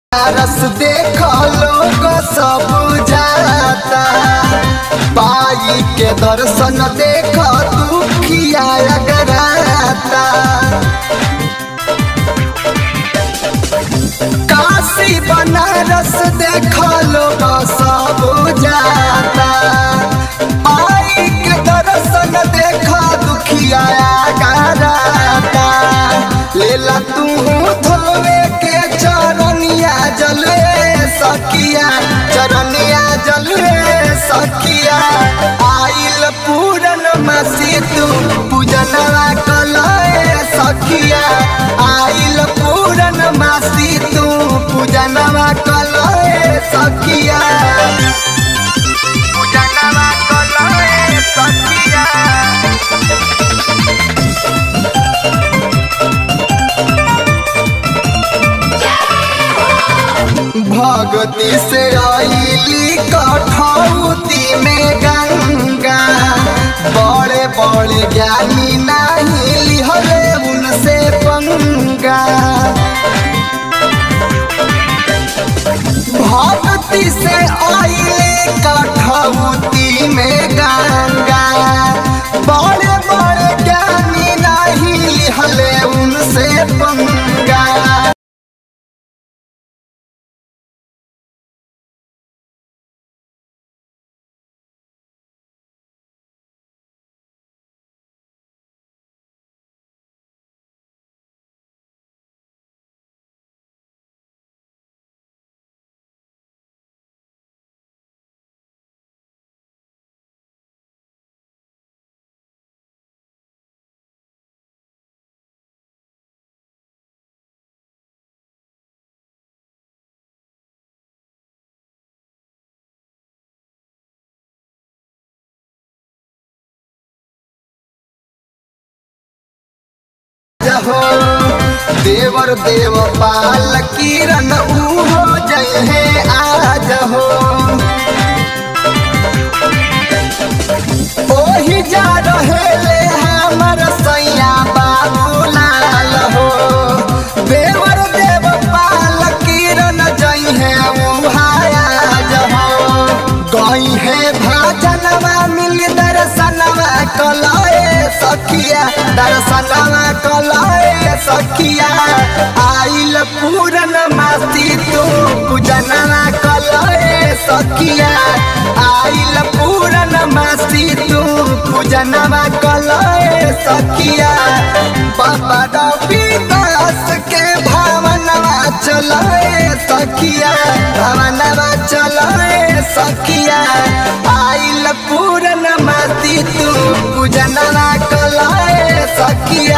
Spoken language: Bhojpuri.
रस देख लोग सब जाता पाई के दर्शन देख दुखिया अगराता काशी बनारस देख लोग सब जाता पाई के दर्शन देख दुखिया अगराता लेला तू धोवे के चरनिया जले सखिया चरनिया जले सखिया आइल पूरन मसी तू पूजनवा कलए सखिया आइल पूरन मसी तू पूजनवा कलए सखिया पूजनवा कलए सखिया भगती से आईली कठौती में गंगा बड़े बड़े ज्ञानी नहीं लिहले उनसे पंगा भक्ति से आईले कठौती में गंगा बड़े बड़े ज्ञानी नहीं लिहले उनसे पंगा जहो देवर देव पाल किरण उहो जय है आज हो ओही जा रहे ले हमर सैया बाबूलाल हो देवर देव पाल किरण जय है उहाया जहो गई है भाजनवा मिल दर्शनवा कलाए सखिया दर्शनवा कलाए सखिया आइल पूरन मासी तू पूजनवा कलाए सखिया आइल पूरन मासी तू पूजनवा कलाए सखिया बाबा रवि दास के भावनवा चलाए सखिया भावनवा चलाए सखिया आइल पूरन मासी तू पूजनवा कलाए सखिया